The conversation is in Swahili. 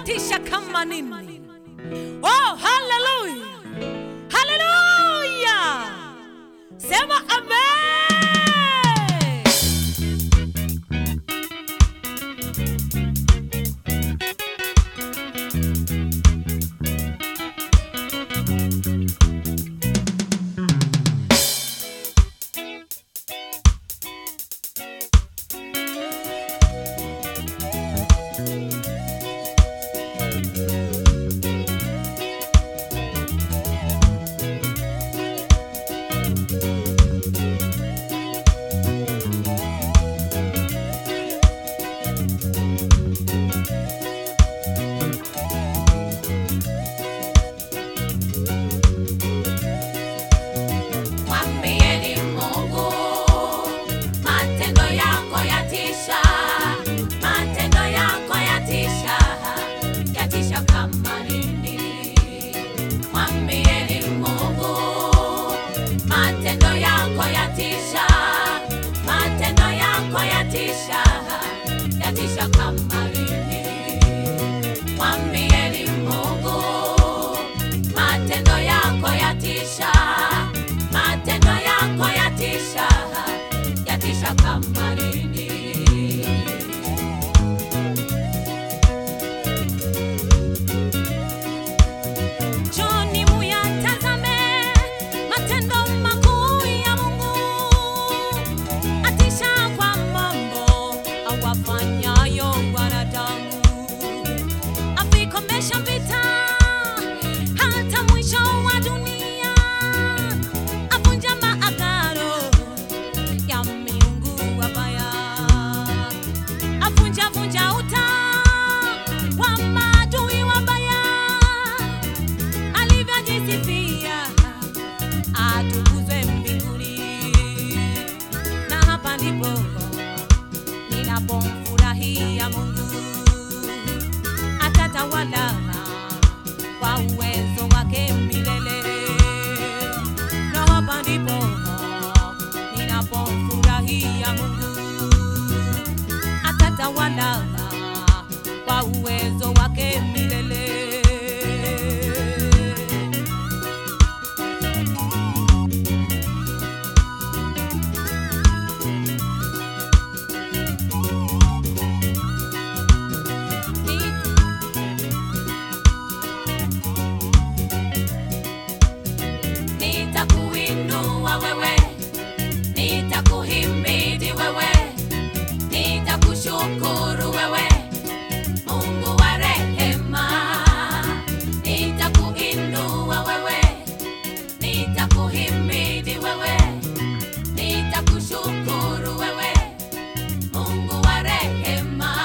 yatisha kama nini? Oh, haleluya, haleluya! Sema amen. Mwambieni Mungu, matendo yako yatisha, matendo yako yatisha, yatisha kama nini. Mwambieni Mungu, matendo yako yatisha, matendo yako yatisha, yatisha kama nini. Mwambieni Mungu, matendo yako yatisha, matendo yako yatisha, yatisha kama nini. Njoni muyatazame matendo makuu ya Mungu, atisha kwa mambo awafanyayo wanadamu, avikomesha vita hata mwisho wa dunia, avunja maagano ya miungu wabaya, avunja vunja uta wa maadui wabaya alivyojisifia atukuzwe mbinguni. Na hapa ndipo ninapomfurahia Mungu, atatawala kwa uwezo wake milele. Na hapa ndipo ninapomfurahia Mungu, atatawala kwa uwezo wake milele. Nitakuinua wewe, nitakuhimidi wewe, nitakushukuru wewe, Mungu wa rehema. Nitakuinua wewe, nitakuhimidi wewe, nitakushukuru wewe, Mungu wa rehema.